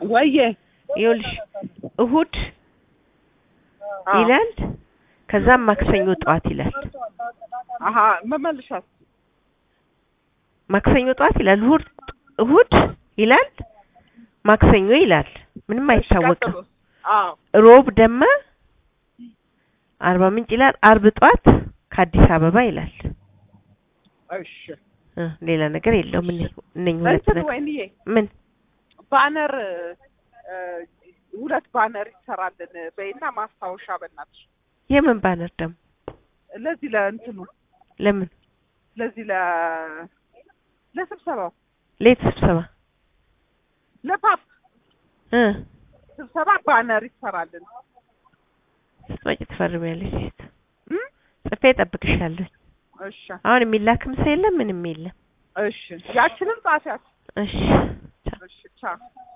ወየ ይኸውልሽ እሁድ አዎ። ይላል ከዛም ማክሰኞ ጠዋት ይላል አሀ መመልሻት ማክሰኞ ጠዋት ይላል እሁድ እሁድ ይላል ማክሰኞ ይላል ምንም አይታወቅም ቀጥሎስ? አዎ ሮብ ደማ አርባ ምንጭ ይላል አርብ ጠዋት ከአዲስ አበባ ይላል እሺ እ ሌላ ነገር የለውም እነ እነኝህ ሁለት እንትን ነገር ወይንዬ ምን ባነር እ፣ ሁለት ባነር ይሰራልን በይና ማስታወሻ በእናትሽ የምን ባነር ደግሞ ለዚህ ለእንትኑ ለምን ለዚህ ለ ለስብሰባው ሌት ስብሰባ ለፓፕ እ ስብሰባ ባነር ይሰራልን ስትመጪ ትፈርሚያለሽ ሴት እም? ጽፌ እጠብቅሻለሁ እሺ አሁን የሚላክም ሰው የለም ምንም የለም እሺ ያችንም ጻፊያት እሺ ቻው። እሺ ቻው